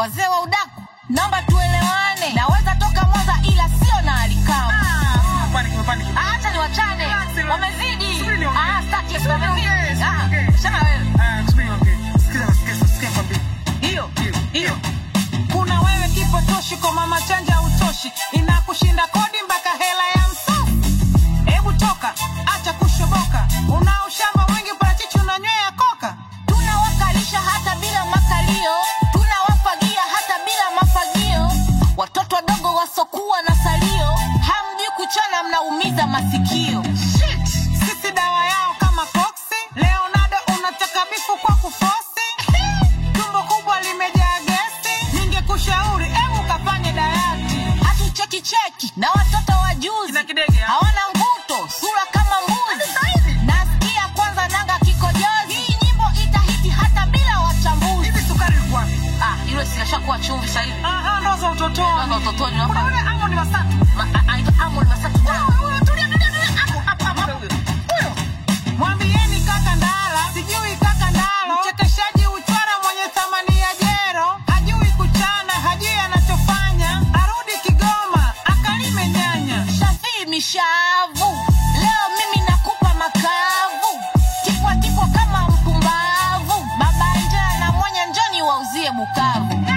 wazee wa udaku naomba tuelewane naweza toka mwanza ila sio na alikamu Ah, panic, panic. acha ni wachane Acha, wamezidi subiri niongee. Ah, staki, Subiri wamezidi niongee, Ah, subiri niongee. shana wewe Ah, subiri niongee. Sikiza, sikiza, sikia nikwambie. hiyo Hiyo, hiyo kuna wewe kipotoshi kwa mama chanja utoshi inakushinda kodi mpaka hela ya msosi hebu toka acha kushoboka una ushamba mwingi parachichi unanywea koka tunawakalisha hata bila makalio tunawafagia hata bila mafagio watoto wadogo wasokuwa na salio hamjui kuchana mnaumiza masikio Shit! sisi dawa yao kama koksi leonardo unataka bifu kwa kufosi tumbo kubwa limejaa gesi ningekushauri hebu kafanye dayati hatucheki cheki na watoto wa juzi Kina kidege, ha? hawana mvuto sura kama mbuzi nasikia kwanza nanga kikojozi hii nyimbo itahiti hata bila wachambuzi hivi sukari ilikuwa wapi? ah, ile sinashakuwa chumvi sahivi Aha, ndo za utotoni Ndo za utotoni, kuna nafahamu. yule amo ni wasatu mwambieni kaka ndala sijui kaka ndalo mchekeshaji uchwara mwenye thamani ya jero hajui kuchana hajui anachofanya arudi kigoma akalime nyanya shafii mishavu leo mimi nakupa makavu tipwa tipwa kama mpumbavu baba njaa na mwenye njoni wauzie bukavu